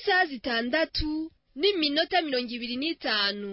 nk'isaha zitandatu n'iminota mirongo ibiri n'itanu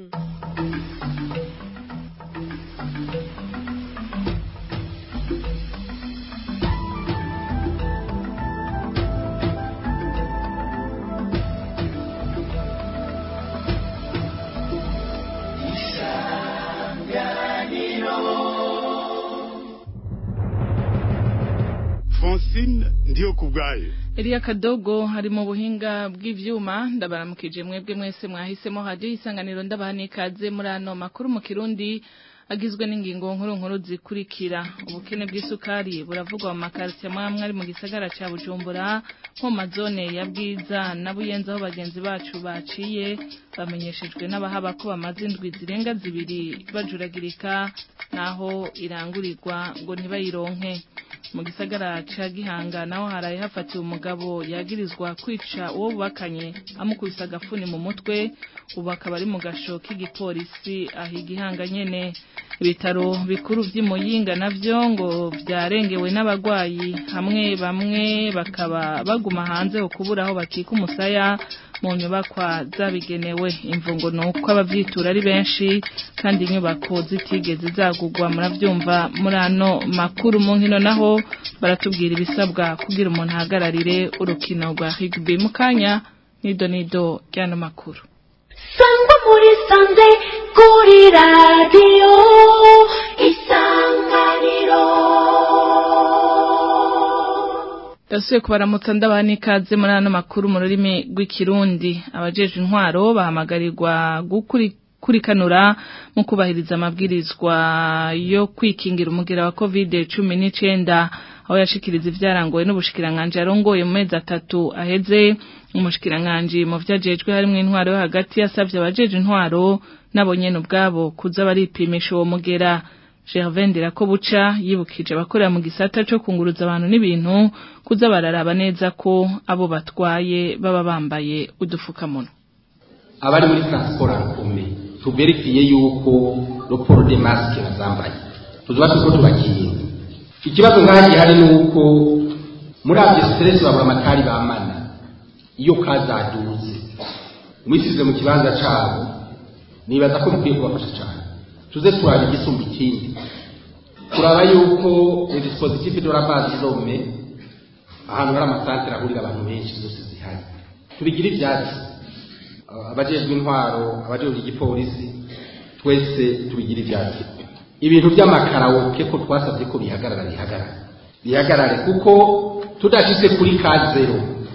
francine ndiyo ku bwayo Elia Kadogo hari mu buhinga bw'ivyuma ndabaramukije mwebwe mwese mwahisemo radio isanganiro ndabahani ikaze muri ano makuru mu Kirundi agizwe n'ingingo nkuru nkuru zikurikira ubukene bw'isukari buravugwa mu makartie amwe ari mu gisagara ca Bujumbura nko mu mazone ya Bwiza na Buyenzi aho bagenzi bacu baciye bamenyeshejwe n'abahaba ko bamaze indwi zirenga zibiri bajuragirika naho irangurirwa ngo ntibayironke mu gisagara ca Gihanga naho haraye hafatiwe umugabo yagirizwa kwica uwo bubakanye amukubise agafuni mu mutwe ubu akaba ari mu gasho k'igipolisi aho igihanga nyene ibitaro bikuru vy'imuyinga navyo ngo vyarengewe n'abagwayi hamwe bamwe bakaba baguma hanze ukubura aho bakika umusaya mu nyubakwa zabigenewe imvungo nuko abavyitura ari benshi kandi inyubako zitigeze zagugwa muravyumva muri ano makuru mu nkino naho baratubwira ibisabwa kugira umuntu ahagararire urukino rwa rugby mu kanya nido nido ry'ano makuru sangwa muri sanze kuri radiyo isanganiro Dasuye kubaramutsa ndabana ikaze muri ano makuru mu rurimi rw'ikirundi abajeje intwaro bahamagarirwa gukuri kurikanura mu kubahiriza amabwirizwa yo kwikingira umugera wa covid cumi n'icenda aho yashikiriza ivyarangoye n'ubushikiranganji yarongoye mu mezi atatu aheze umushikiranganji mu vyajejwe harimwo intwaro yo hagati yasavye abajeje intwaro nabo nyene ubwabo kuza baripimisha uwo mugera Gervain ko buca yibukije abakorera mu gisata cyo kunguruza abantu n'ibintu kuza bararaba neza ko abo batwaye baba bambaye udufukamunwa abari muri transport akomeye tuverifiye yuko raporo de masque bazambaye tuzoba turiko tubakinga ikibazo ngaha gihari ni uko muri avyo stress babura amatari bamana iyo kazaduze mwisize mu kibanza cabo nibaza ko mukwiye kubafasha cyane tuze turaba igisumba ikindi turaba yuko dispositif de la base zome ahantu hari amasantere ahurira abantu benshi zose zihari tubigira ivyatsi abajejwe intwaro abajejwe igipolisi twese tubigira ivyatsi ibintu by'amakarawoke ko twasabye ko bihagarara bihagarara bihagarare kuko tudashitse kuri ka zero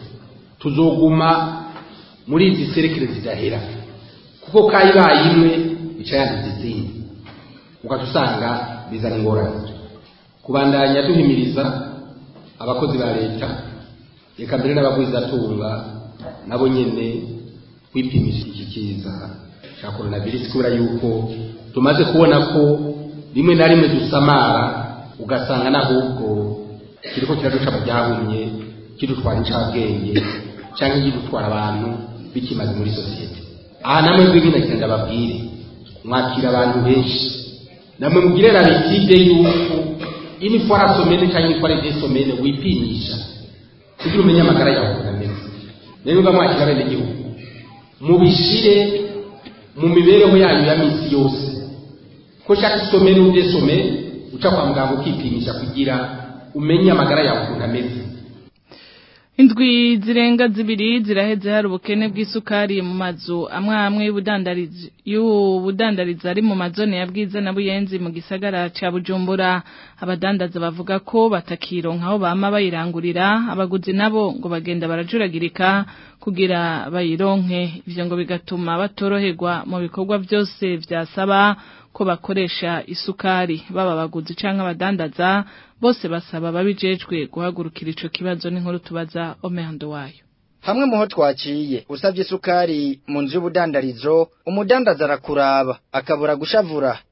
tuzoguma muri izi serekere zidahera kuko kayibaye imwe bica yandiza izindi ugaca usanga bizana ingorane kubandanya duhimiriza abakozi ba leta reka mbere n'abagwizatunga nabo nyene kwipimisha iki kiza cya coronavirus kubera yuko tumaze kubona ko rimwe na rimwe dusamara ugasanga n'ahubwo kiriko kiraduca mu byahumye kidutwara incabwenge cyangwa kidutwara abantu bikimaze muri sosiyete aha namwe rw'ibina kigenda babwire mwakira abantu benshi namwe mugire rabitide yuko inifora somene cyangwa inifora de somene wipimisha kugira umenye amagara yawe ukuntu ameze rero uba mwakira bene gihugu mubishire mu mibereho yanyu ya minsi yose ko shaka isomene udesome uca kwa muganga ukipimisha kugira umenye amagara yawe ukuntu ameze Indwi zirenga zibiri ziraheze hari ubukene bw'isukari mu mazu amwe amwe y'ubudandariza ari mu mazone ya Bwiza na Buyenzi mu gisagara ca Bujumbura abadandaza bavuga ko batakironka aho bama bayirangurira abaguzi nabo ngo bagenda barajuragirika kugira bayironke ivyo ngo bigatuma batoroherwa mu bikorwa byose vyasaba ko bakoresha isukari baba abaguzi canke abadandaza bose basaba babijejwe guhagurukira ico kibazo n'inkuru tubaza omehando wayo hamwe muho twaciye usabye isukari mu nzu y'ubudandarizo umudandaza arakuraba akabura gushavura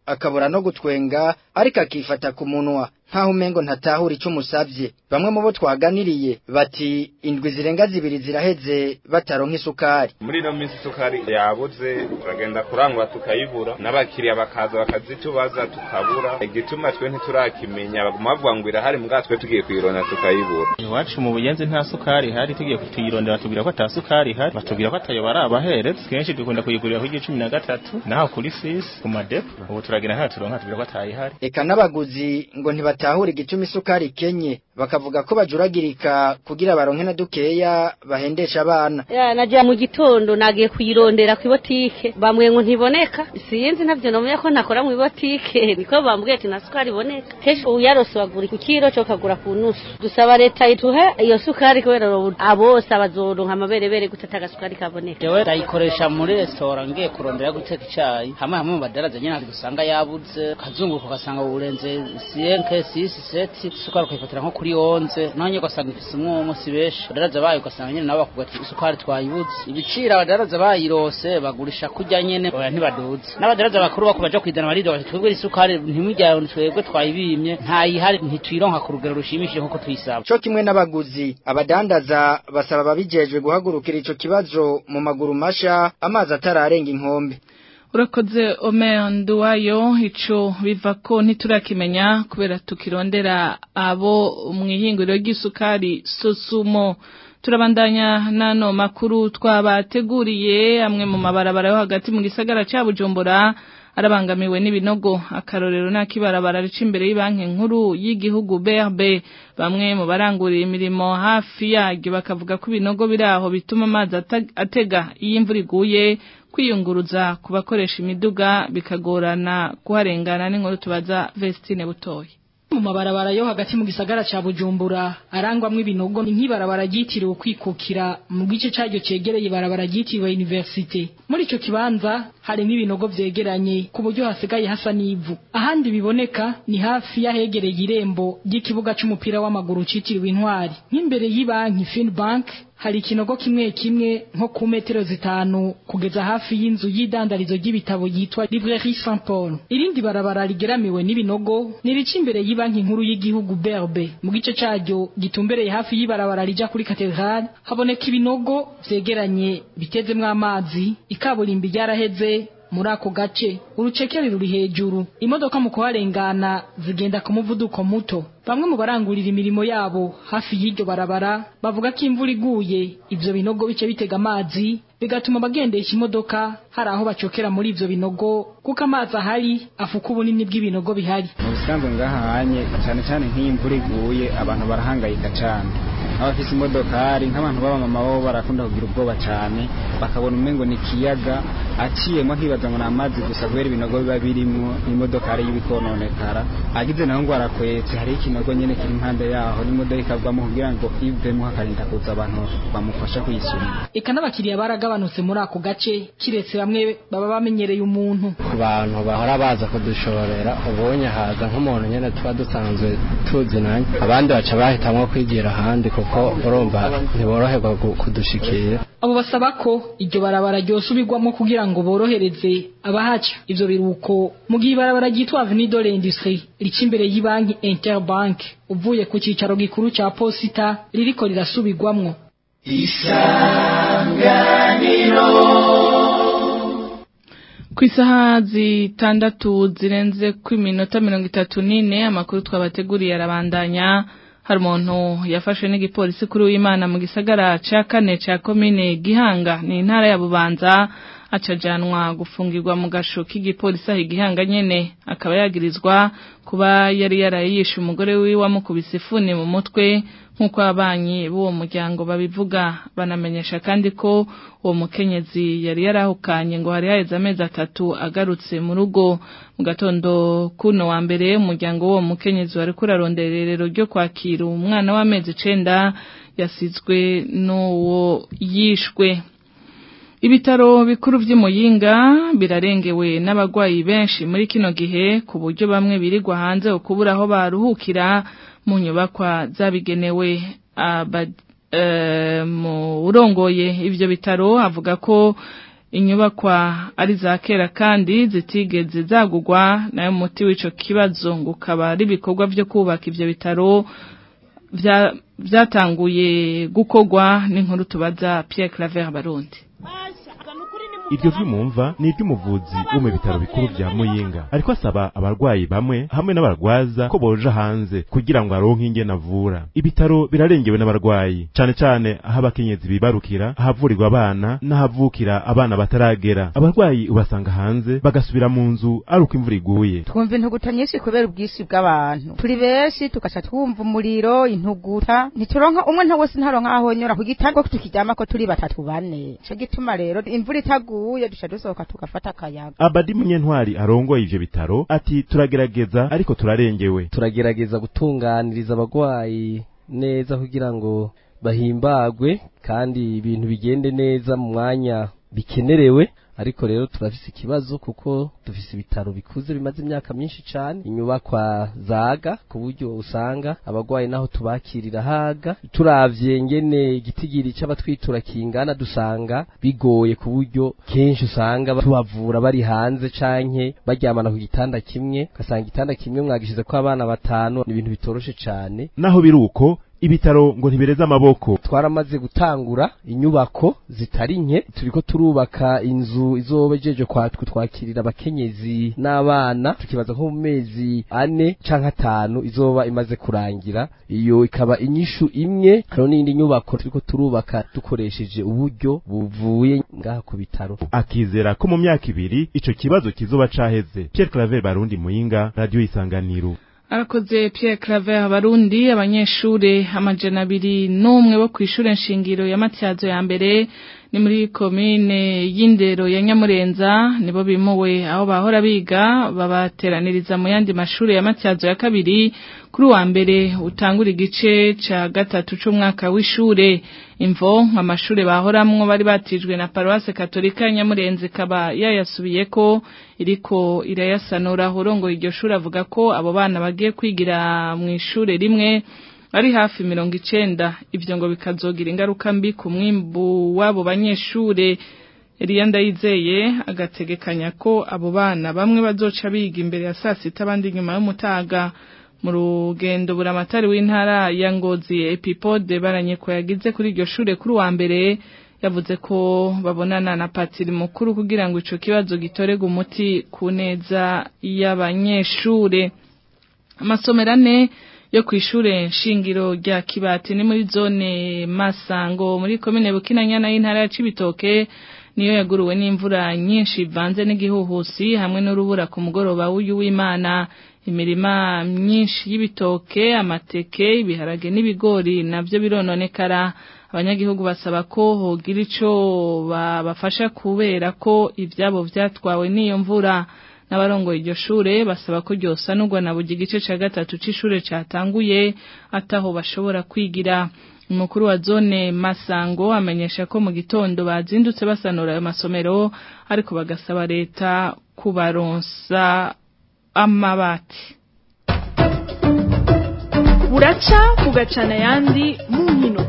akabura no gutwenga ariko akifata ku munwa nkaho umengo ntatahura icyo umusabye bamwe mu bo twaganiriye bati indwi zirenga zibiri ziraheze bataronka isukari muri ino minsi isukari yabuze turagenda kurangura tukayibura n'abakiriya bakaza bakazitubaza tukabura igituma twe ntiturakimenya baguma bavuga ngo irahari mbwa twe tugiye kuyirondera tukayibura iwacu mu buyenzi nta sukari ihari tugiye kutuyirondera batubwira ko ata sukari ihari batubwira ko atayo bari abaheretse kenshi dukunda kuyigurira ku cumi na gatatu naho kuri fisi ku madepo ubu turagira nta turonka tubwira ko atayihari eka n'abaguzi ngo ntibatahura igituma isukari ikenye bakavuga ko bajuragirika kugira baronke na dukeya bahendesha abana ya najya mu gitondo nagiye kuyirondera ku ibotike bambwiye ngo ntiboneka sinzi ntabyo nomenya ko nakora mu ibotike niko bambwiye ati nta sukari iboneka kenshi uyarose bagura ku kiro cyo kagura ku nusu dusaba leta ituhe iyo sukari kubera abose abazoronka amaberebere gutata agasukari kaboneka jewe ndayikoresha muri resitora ngiye kurondera guteka icyayi hamwe hamwe mu badaraza nyine hari gusanga yabuze kazunguruka ugasanga urenze siyenke sisi seti isukari ukayifatira nko kuri onze nonye ugasanga ifise umwumwe si benshi badaraza bayo ugasanga nyine nabo bakuga ati isukari twayibuze ibiciro abadaraza bayirose bagurisha kurya nyene oya ntibaduze n'abadaraza bakuru bako baja kwizana barido bati twebwe isukari ntimujyane twebwe twayibimye ntayihari ntituyironka ku rugero rushimishije nk'uko tuyisaba co kimwe n'abaguzi abadandaza basaba ababijejwe guhagurukira ico kibazo mu maguru masha amazi atararenga inkombe urakoze Omer Nduwayo ico biva ko ntiturakimenya kubera tukirondera abo mu ihinguriro ry'isukari Sosumo turabandanya nano makuru twabateguriye amwe mu mabarabara yo hagati mu gisagara ca Bujumbura arabangamiwe n'ibinogo akarorero n'akibarabara rica imbere y'ibanki nkuru y'igihugu BRB bamwe mu barangurira imirimo hafi yaryo bakavuga ko ibinogo biri aho bituma amazi atega iyo imvura iguye kwiyunguruza ku bakoresha imiduga bikagorana kuharengana n'inkuru tubaza Vestine Butoyi mu mabarabara yo hagati mu gisagara ca Bujumbura arangwamwe ibinogo nk'ibarabara ryitiriwe kwikukira mu gice caryo cegereye ibarabara ryitiriwe universite muri ico kibanza harimo ibinogo vyegeranye ku buryo hasigaye hasa n'ivu ahandi biboneka ni hafi yahegereye irembo ry'ikibuga c'umupira w'amaguru citiriwe intwari nk'imbere y'ibanki Finbank hari ikinogo kimwe kimwe nko ku metero zitanu kugeza hafi y'inzu y'idandarizo ry'ibitabo yitwa Librairie Saint Paul irindi barabara rigeramiwe n'ibinogo nirica imbere y'ibanki nkuru y'igihugu BRB mu gice caryo gitumbereye hafi y'ibarabara rija kuri Cathedral haboneka ibinogo vyegeranye bitezemwo amazi ikaburimbi ryaraheze muri ako gace urucekeri ruri hejuru imodoka mu kuharengana zigenda ku muvuduko muto bamwe mu barangurira imirimo yabo hafi y'iryo barabara bavuga ko imvura iguye ivyo binogo bice bitega amazi bigatuma abagendesha imodoka hari aho bacokera muri ivyo binogo kuko amazi ahari afuka ubunini bw'ibinogo bihari mu bisanzwe ngahanye cyane cyane nk'iyo imvura iguye abantu barahangayika cyane abafise imodokari nk'abantu b'abamama bo barakunda kugira ubwoba cyane bakabona umengo ni ikiyaga aciyemo nkibaza ngo ni amazi gusa kubera ibinogo biba birimwo n'imodokari y'ibikononekara agize naho ngo arakwetse hariho ikinogo nyene kiri impande yaho n'imodoka ikavamo kugira ngo ivemo hakarinda kuza abantu bamufasha kuyisuma eka n'abakiriya baragabanutse muri ako gace kiretse bamwe baba bamenyereye umuntu ku bantu bahora baza kudushorera ubonye haza nk'umuntu nyene tuba dusanzwe tuzinanye abandi baca bahitamwo kwigira ahandi kuko urumva ntiboroherwa kudushikira abo basaba ko iryo barabara ryosubirwamo kugira ngo borohereze abahaca ivyo biruko mu gihe ibarabara ryitwa Avenue de l'Industrie rica imbere y'ibanki Interbank uvuye ku cicaro gikuru ca posita ririko rirasubirwamwo isanganiro ku isaha zitandatu zirenze ku iminota mirongo itatu n'ine amakuru twabateguriye arabandanya hari umuntu yafashwe n'igipolisi kuri w'imana mu gisagara ca kane ca komine gihanga ni intara ya bubanza acajanwa gufungirwa mu gasho k'igipolisi aho igihanga nyene akaba yagirizwa kuba yari yarayishe umugore wiwe wamukubise ifuni mu mutwe nk'uko ababanyi b'uwo muryango babivuga banamenyesha kandi ko uwo mukenyezi yari yarahukanye ngo hari haheze amezi atatu agarutse mu rugo mu gatondo kuno wa mbere umuryango w'uwo mukenyezi wari kurarondera irerero ryo kwakira umwana w'amezi icenda yasizwe n'uwo yishwe Ibitaro bikuru vy'Imuyinga birarengewe n'abagwayi benshi muri kino gihe ku buryo bamwe birirwa hanze ukubura aho baruhukira mu nyubakwa zabigenewe mu urongoye ivyo bitaro avuga ko inyubakwa ari za kera kandi zitigeze zagugwa nayo muti w'ico kibazo ngo ukaba ari ibikorwa vyo kubaka ivyo bitaro vya- vyatanguye gukorwa n'inkuru tubaza Pierre Claver Barundi Iryo vyumumva ni iry'umuvuzi wo mu bitaro bikuru vya Muyinga ariko asaba abarwayi bamwe hamwe n'abarwaza ko boja hanze kugira ngo aronke ingene avura ibitaro birarengewe n'abarwayi cane cane aho abakenyezi bibarukira ahavurirwa abana n'ahavukira abana bataragera abarwayi ubasanga hanze bagasubira mu nzu ari uko imvura iguye twumva intuguta nyinshi kubera ubwinshi bw'abantu turi benshi tugaca twumva umuriro intuguta ntituronka umwe nta wese ntaronka aho nyora ku gitanda ko tukiryamako turi batatu bane ico gituma rero imvura itaguye duca dusohoka tugafata akayaga Abadi Munyentwari arongoye ivyo bitaro ati turagerageza ariko turarengewe turagerageza gutunganiriza abagwayi neza kugira ngo bahimbagwe kandi ibintu bigende neza mu mwanya bikenerewe ariko rero turafise ikibazo kuko dufise ibitaro bikuze bimaze imyaka myinshi cane inyubakwa zaga ku buryo usanga abagwayi naho tubakirira haga turavye ngene igitigiri c'abatwitura kingana dusanga bigoye ku buryo kenshi usanga tubavura bari hanze canke baryamana ku gitanda kimwe ugasanga igitanda kimwe mwagishize ko abana batanu ni ibintu bitoroshe cane naho biruko ibitaro ngo ntibireze amaboko twaramaze gutangura inyubako zitari nke turiko turubaka inzu izoba ijeje kwatwe twakirira abakenyezi n'abana tukibaza nko mu mezi ane canke atanu izoba imaze kurangira iyo ikaba inyishu imwe hariho n'iyindi nyubako turiko turubaka dukoresheje uburyo buvuye ngaha ku bitaro akizera ko mu myaka ibiri ico kibazo kizoba caheze Pierre Claver Barundi Muyinga Radio Isanganiro Arakoze Pierre Claver abarundi abanyeshure amajana abiri n'umwe bo kw'ishure nshingiro ya Matyazo ya mbere ni muri komine y'indero ya Nyamurenza nibo bimuwe aho bahora biga babateraniriza mu yandi mashure ya Matyazo ya kabiri kuri wa mbere utangura igice ca gatatu c'umwaka w'ishure imvo amashure bahoramwo bari batijwe na paroisse katolika ya Nyamurenza ikaba yayasubiyeko iriko irayasanura horongo iryo shure avuga ko abo bana bagiye kwigira mu ishure rimwe ari hafi mirongo icenda ivyo ngo bikazogira ingaruka mbi ku mwimbu w'abo banyeshure Eliya Ndayizeye agategekanya ko abo bana bamwe bazoca biga imbere ya saa sita abandi nyuma y'umutaga mu rugendo buramatari w'intara ya Ngozi Epipode baranyeko yagize kuri iryo shure kuri wa mbere yavuze ko babonana na patiri mukuru kugira ngo ico kibazo gitorega umuti ku neza y'abanyeshure amasomero ane yo kw'ishure nshingiro rya Kibati ni muri zone Masango muri komine Bukinanyana y'intara ya Cibitoke niyo yaguruwe n'imvura nyinshi ivanze n'igihuhusi hamwe n'urubura ku mugoroba w'uyu w'Imana imirima myinshi y'ibitoke amateke ibiharage n'ibigori navyo birononekara abanyagihugu basaba ko hogira ico babafasha kubera ko ivyabo vyatwawe n'iyo mvura n'abarongoye iryo shure basaba ko ryosanurwa na buri gice ca gatatu c'ishure catanguye ataho bashobora kwigira umukuru wa zone Masango amenyesha ko mu gitondo bazindutse basanura ayo masomero ariko bagasaba leta kubaronsa amabati buraca bugacana ayandi mu nkino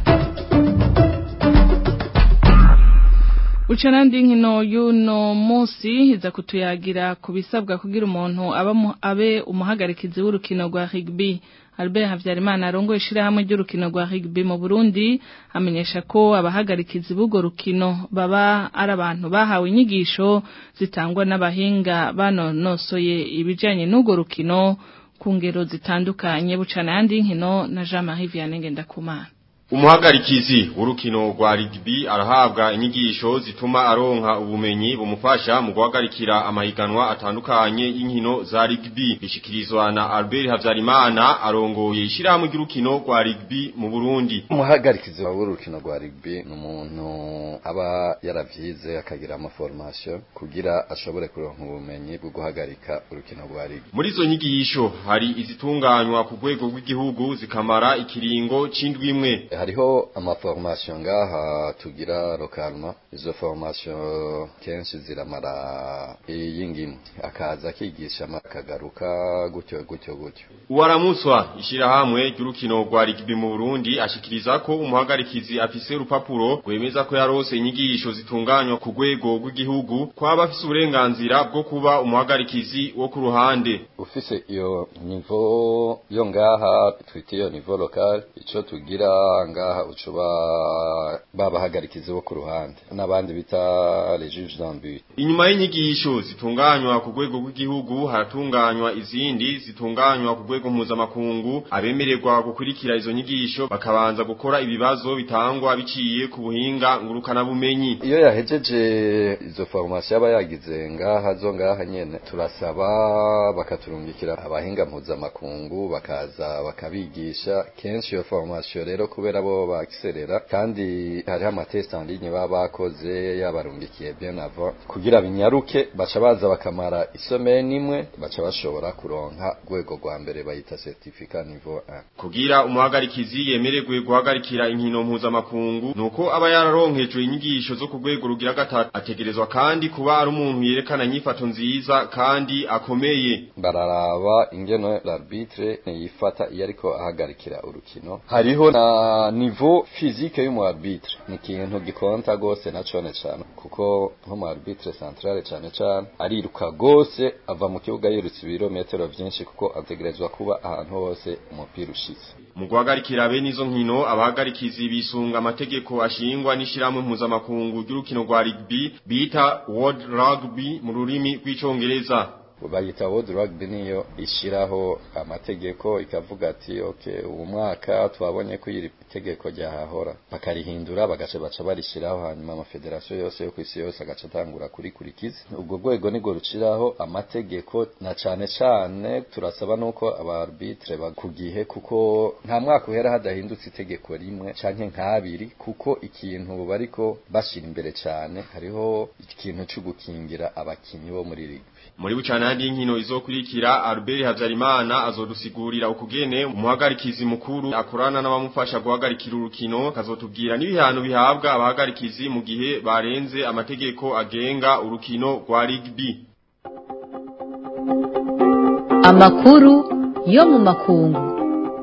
Ucanandi nkino y'uno munsi iza kutuyagira ku bisabwa kugira umuntu abe umuhagarikizi w'urukino rwa rugby Albert Havyarimana arongoye ishirahamwe ry'urukino rwa rugby mu Burundi amenyesha ko abahagarikizi b'urwo rukino baba ari abantu bahawe inyigisho zitangwa n'abahinga banonosoye ibijanye n'urwo rukino ku ngero zitandukanye bucana yandi nkino na Jean-Marie Vianney Ngendakumana Umuhagarikizi w'urukino rwa rugby arahabwa inyigisho zituma aronka ubumenyi bumufasha mu guhagarikira amahiganwa atandukanye y'inkino za rugby bishikirizwa na Albert Havyarimana arongoye ishirahamwe ry'urukino rwa rugby mu Burundi umuhagarikizi w'urukino rwa rugby ni umuntu aba yaravyize akagira ama formation kugira ashobore kuronka ubumenyi bwo guhagarika urukino rwa rugby muri izo nyigisho hari izitunganywa ku rwego rw'igihugu zikamara ikiringo c'indwi imwe hariho amaformation ngaha tugira lokalma izo formation kenshi ziramara iyingimwe akaza akigisha akagaruka gutyo gutyo gutyo Uwaramuswa ishirahamwe ry'urukino rwa rugby mu Burundi ashikiriza ko umuhagarikizi afise urupapuro rwemeza ko yarose inyigisho zitunganywa ku rwego rw'igihugu kwaba afise uburenganzira bwo kuba umuhagarikizi wo ku ruhande ufise iyo nivo yo ngaha twita iyo nivo local ico tugira ngaha ucuba babahagarikizi bo ku ruhande n'abandi bita les juges d'ambut Inyuma y'inyigisho zitunganywa ku rwego rw'igihugu haratunganywa izindi zitunganywa ku rwego mpuzamakungu abemererwa gukurikira izo nyigisho bakabanza gukora ibibazo bitangwa biciye ku buhinga ngurukana bumenyi iyo yahejeje izo formation aba yagize ngaha zo ngaha nyene turasaba bakaturungikira abahinga mpuzamakungu bakaza bakabigisha kenshi iyo formation rero kubera bo bakiserera kandi hariho amatest en ligne baba bakoze yabarungikiye bien avant kugira binyaruke baca baza bakamara isomeni imwe baca bashobora kuronka rwego rwa mbere bayita certificat niveau 1 kugira umuhagarikizi yemererwe guhagarikira inkino mpuzamakungu nuko aba yararonkejwe inyigisho zo ku rwego rugira gatatu ategerezwa kandi kuba ari umuntu yerekana inyifato nziza kandi akomeye bararaba ingeno l'arbitre yifata iyo ariko ahagarikira urukino hariho na niveau physique y'umu arbitre ni ikintu gikonta gose na cone cane kuko nk'umu arbitre centrale cane cane ariruka gose ava mu kibuga yirutse ibirometero vyinshi kuko ategerezwa kuba ahantu hose umupira ushitse mu guhagarikira bene izo nkino abahagarikizi bisunga amategeko ashingwa n'ishiramwe mpuzamakungu ry'urukino rwa rugby bita World Rugby mu rurimi rw'icongereza bayita World Rugby niyo ishiraho amategeko ikavuga ati okay uwo mwaka twabonye ko iri tegeko ryahahora bakarihindura bagaca baca barishiraho hanyuma amafederasiyo yose yo kwisi yose agaca atangura kurikurikiza ubwo rwego nibwo ruciraho amategeko na cane cane turasaba nuko abarbitre bakugihe kuko nta mwaka uhera hadahindutse itegeko rimwe canke nk'abiri kuko ikintu bariko bashira imbere cane hariho ikintu cyo gukingira abakinyi bo muri rugby muri bucana handi inkino izokurikira Albert Havyarimana azodusigurira ukugene umuhagarikizi mukuru akorana n'abamufasha guhagarikira urukino kazotubwira n'ibihano bihabwa abahagarikizi mu gihe barenze amategeko agenga urukino rwa rugby amakuru yo mu makungu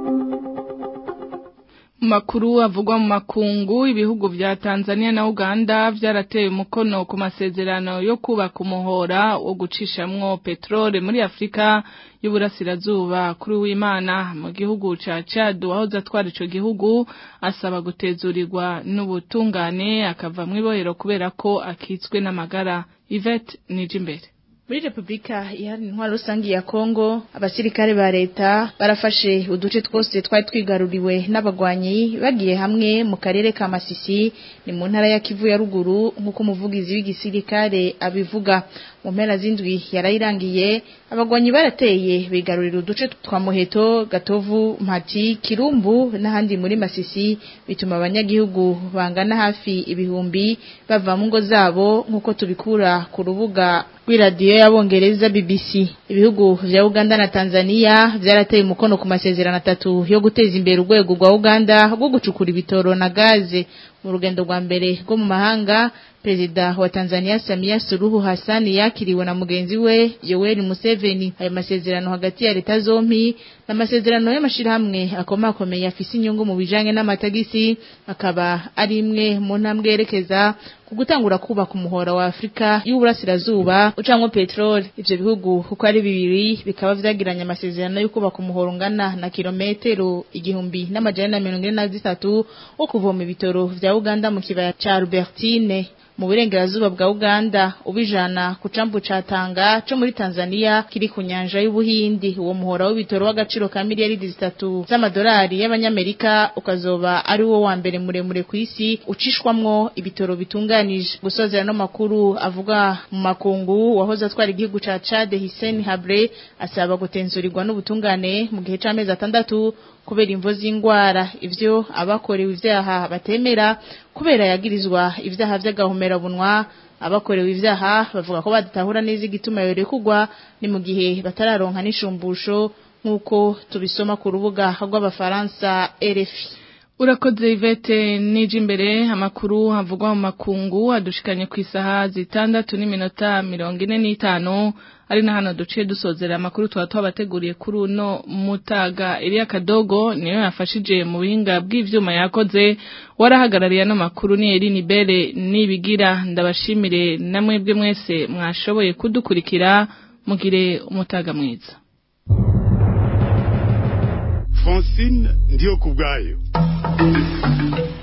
makuru avugwa mu makungu ibihugu vya Tanzania na Uganda vyarateye umukono ku masezerano yo kubaka umuhora wo gucishamwo petrole muri Afrika y'uburasirazuba kuri w'Imana mu gihugu ca Chad wahoze atwara ico gihugu asaba gutezurirwa n'ubutungane akava mu ibohero kubera ko akitswe n'amagara Yvette Nijimbere muri repubulika iharanira intwaro rusange ya kongo abasirikare ba leta barafashe uduce twose twari twigaruriwe n'abagwanyi bagiye hamwe mu karere ka masisi ni mu ntara ya kivu ya ruguru nk'uko umuvugizi w'igisirikare abivuga mu mpera z'indwi yarayirangiye abagwanyi barateye bigarurira uduce twa muheto gatovu mpati kirumbu n'ahandi muri masisi bituma abanyagihugu bangana hafi ibihumbi bava mu ngo zabo nk'uko tubikura ku rubuga rw'iradiyo y'abongereza BBC ibihugu vya Uganda na Tanzania vyarateye umukono ku masezerano atatu yo guteza imbere urwego rwa Uganda rwo gucukura ibitoro na gaze mu rugendo rwa mbere rwo mu mahanga Perezida wa Tanzania Samia Suluhu Hassan yakiriwe na mugenzi we Yoweri Museveni ayo masezerano hagati ya leta zompi n'amasezerano y'amashirahamwe akomakomeye afise inyungu mu bijanye n'amatagisi akaba ari imwe mu ntambwe yerekeza ku gutangura kubaka umuhora wa Afrika y'uburasirazuba ucamwo petrol ivyo bihugu kuko ari bibiri bikaba vyagiranye amasezerano yo kubaka umuhora ungana na kilometero igihumbi n'amajana na mirongo ine na zitatu wo kuvoma ibitoro vya Uganda mu kibaya ca Albertine mu burengerazuba bwa Uganda ubijana ku cambu ca Tanga co muri Tanzania kiri ku nyanja y'ubuhindi uwo muhora w'ibitoro w'agaciro ka miliyari zitatu z'amadolari y'abanyamerika ukazoba ari wo wa mbere muremure ku isi ucishwamwo ibitoro bitunganije gusozera no makuru avuga mu makungu wahoze atwara igihugu ca Chad Hissène Habré asaba gutenzurirwa n'ubutungane mu gihe c'amezi atandatu kubera imvo z'ingwara ivyo abakorewe ivyaha batemera kubera yagirizwa ivyaha vy'agahomera bunwa abakorewe ivyaha bavuga ko badatahura neza igituma yorekugwa ni mu gihe batararonka n'ishumbusho nk'uko tubisoma ku rubuga rw'abafaransa RFI urakoze ivete nije imbere amakuru havugwa mu makungu adushikanye ku isaha zitandatu n'iminota mirongo ine n'itanu ari na hano duciye dusozera amakuru tuba twabateguriye kuri uno mutaga iriya kadogo niyo yafashije mu buhinga bw'ivyuma yakoze warahagarariye ano makuru ni Eline Bere nibigira ndabashimire namwebwe mwese mwashoboye kudukurikira mugire umutaga mwiza Francine ndiyo kubwayo